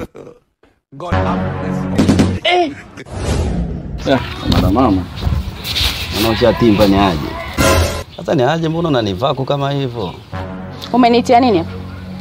God have mercy. Mara mama. Unaosha timba ni aje? Sasa ni aje mbona unanivako kama hivyo? Umenitia nini? hapa?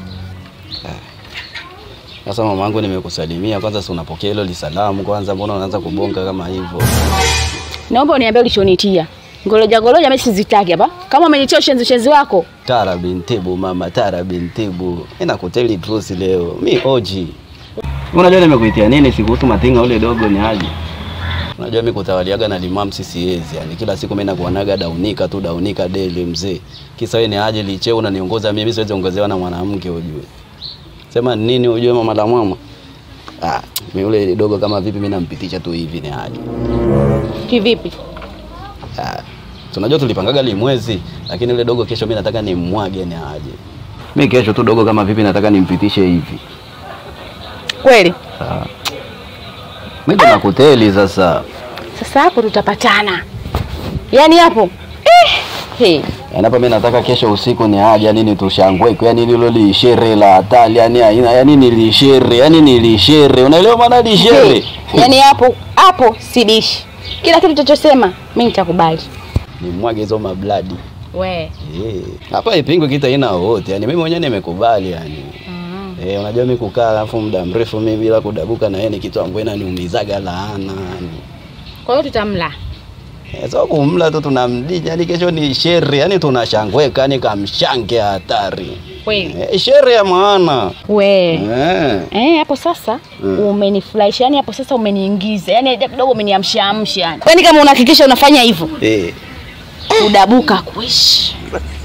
Sasa mamangu nimekusalimia kwanza si unapokea hilo lisalamu kwanza mbona unaanza kubonga kama hivyo? Naomba uniambie ulichonitia. Ngoloja ngoloja mimi sizitaki hapa. Kama umenitia ushenzi ushenzi wako, Tara bintibu mama, Tara bintibu. Ina kuteli truth leo. Mi oji. Unajua nimekuitia nini sikuhusu matinga ule dogo ni aje? Unajua mimi kutawaliaga na limam sisiezi. Yani kila siku mimi nakuonaga daunika tu daunika daily mzee. Kisa wewe ni aje licheo unaniongoza mimi siwezi ongezewa na mwanamke ujue. Sema nini ujue mama la mama? Ah, mimi ule dogo kama vipi mimi nampitisha tu hivi ni aje. kivipi? Ah, tunajua tulipangaga limwezi, lakini yule dogo kesho mimi nataka nimmwage ni aje. Mimi kesho tu dogo kama vipi nataka nimpitishe hivi. Kweli? Ah. Mimi ndo nakuteli sasa. Sasa hapo tutapatana. Yaani hapo. Eh. Hey. Yaani hapa mimi nataka kesho usiku ni aje, yani nitushangwe, yani hilo lishere la hatari, yani aina, yani nilishere, yani nilishere. Unaelewa maana lishere? Yaani hapo hapo sidishi. Kila kitu chachosema mimi nitakubali. Nimwage hizo mabladi. We. Eh, hapa ipingwe kita ina wote. Yani mimi mwenyewe nimekubali yani. Eh, unajua mimi kukaa alafu muda mrefu mimi bila kudabuka na yeye ni kitu ambacho inaniumizaga laana yani. Kwa hiyo tutamla. Eh, so kumla tu tunamdinya yani kesho ni shere yani tunashangweka yani kamshange hatari. Kweli. Eh, shere ya maana. We. Eh. Eh, hapo sasa Mm. umenifurahisha. Yaani hapo sasa umeniingiza. Yaani kidogo umeniamsha amsha yani. Yaani kama unahakikisha unafanya hivyo, Eh. udabuka kuishi.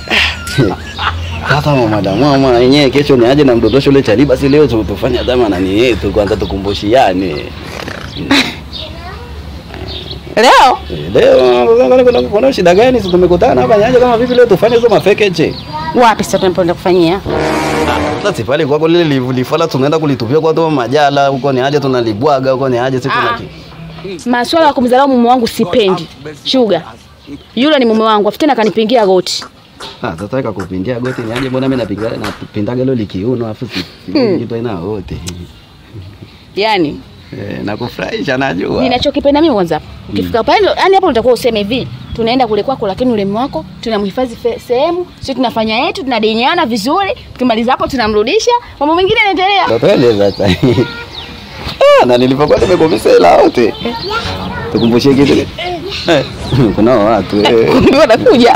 Sasa mama mama yenyewe kesho ni aje na mdodosho ule chali basi leo tu- tufanye dama nani yetu kwanza tukumbushiane. Leo Eh, Leo kuna- kuna kuna shida gani? Si tumekutana hapa nyaje kama vipi leo tufanye hizo mafekeche. wapi sasa tunapoenda kufanyia? Sasa pale kwako lile livu- lifala tunaenda kulitupia kwa tu majala huko ni aje tunalibwaga huko ni aje sisi Ah. tunaki. Maswala ya kumdharau mume wangu sipendi. Shuga. Yule ni mume wangu, afu tena kanipingia goti. Ah, sasa weka kupindia goti ni aje mbona mimi napiga napindaga leo likiuno afu si Hmm. kitu ina wote. Yaani Eh, nakufurahisha najua. ninachokipenda mimi kwanza. Ukifika pale yani hapo utakuwa useme hivi, tunaenda kule kwako lakini ule mume wako tunamhifadhi fe- sehemu, sisi tunafanya yetu, tunadenyana vizuri. Tukimaliza hapo tunamrudisha, mambo mengine yanaendelea. Ndio twende sasa. Ah, na nilipokuwa nimekomisa hela wote. Tukumbushie kitu. Eh, kuna watu eh. Kumbe wanakuja.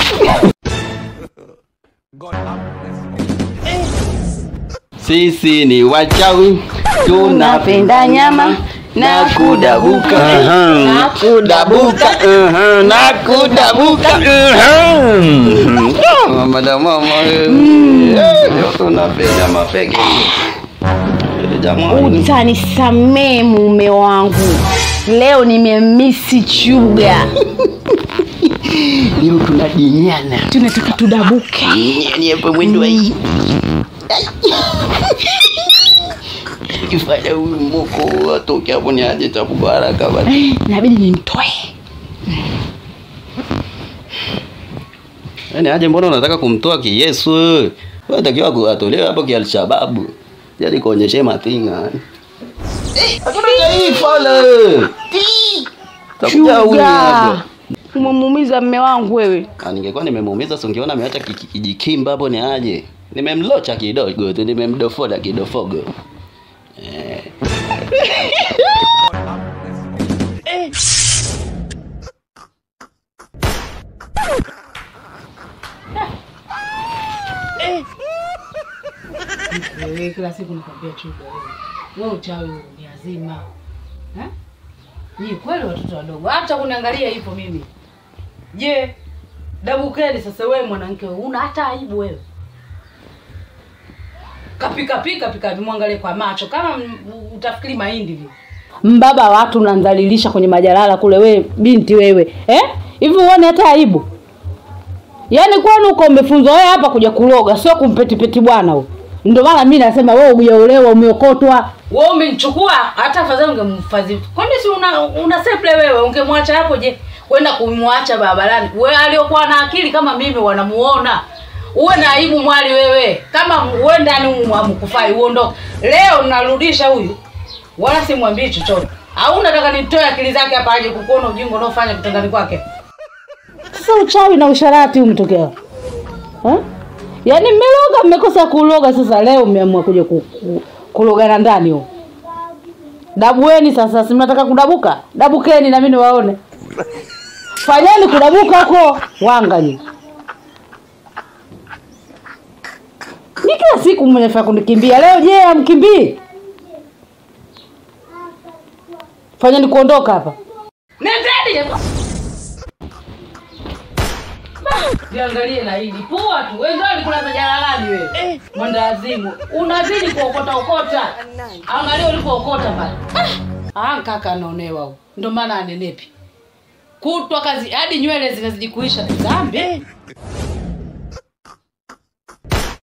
God have mercy. Sisi ni wachawi Tunapenda nyama na kudabuka. Aha. Na kudabuka. Aha, na kudabuka. Aha. Mama da mama. eh. Eh, Leo tunapenda mapeke. Ile jamani. Utanisamee mume wangu. Leo nimemisi chuga. Leo tunadinyana. Tunataka tudabuke. Nyani hapo mwendo wa hii. Kifanya huyu moko atoke hapo ni aje tabu baraka basi. Inabidi nimtoe. Yaani aje mbona unataka kumtoa kiyesu wewe? Wewe unatakiwa kuatolewa hapo kialshababu. Jadi kuonyeshe matinga. Eh, hakuna taifa le. Takuja huyu Chuga. hapa. Umemuumiza mme wangu wewe. Ah, ningekuwa nimemuumiza si ungeona ameacha ki- ki- kijikimba hapo ni aje. Nimemlocha kidogo tu, nimemdofoda kidofogo. Eh. Wewe kila siku nakwambia chuga wewe. Wewe uchawi huu ni azima. Eh? Ni kweli watoto wadogo. Hata kuniangalia hivyo mimi. Je, dabukeni sasa wewe mwanamke wewe una hata aibu wewe. Kapika pika pika mwangalie kwa macho kama m- utafikiri mahindi vile. Mbaba watu unandhalilisha kwenye majalala kule wewe binti wewe. Eh? Hivi uone hata aibu. Yaani kwani uko umefunzwa wewe hapa kuja kuloga, sio kumpetipeti bwana huyo. Ndio maana mimi nasema wewe hujaolewa umeokotwa. Wewe umenichukua hata afadhali ungemfadhili. Kwani si una, una seple wewe ungemwacha hapo je? Kwenda kumwacha barabarani. Wewe aliyokuwa na akili kama mimi wanamuona. uwe na aibu mwali wewe kama uwe ndani amkufai uondoke leo narudisha huyu wala simwambii chochote au nataka nitoe akili zake hapa aje kukuona ujinga unaofanya kitandani kwake sasa uchawi na usharati umetokea Ha? yaani mmeloga mmekosa kuloga sasa leo mmeamua kuja ku, ku, kulogana ndani huko dabueni sasa si mnataka kudabuka dabukeni na mimi niwaone fanyeni kudabuka huko wanga nyinyi ni kila siku mnafaa kunikimbia leo je amkimbii fanyeni kuondoka hapa nendeni Jiangalie na hili pua tu. Wewe ndio ulikulaza jalalani wewe. Mwandazimu. Unazidi kuokota okota. Angalia ulipookota pale. Ah, kaka anaonewa huko. Ndio maana anenepi. Kutwa kazi hadi nywele zinazidi kuisha dhambi.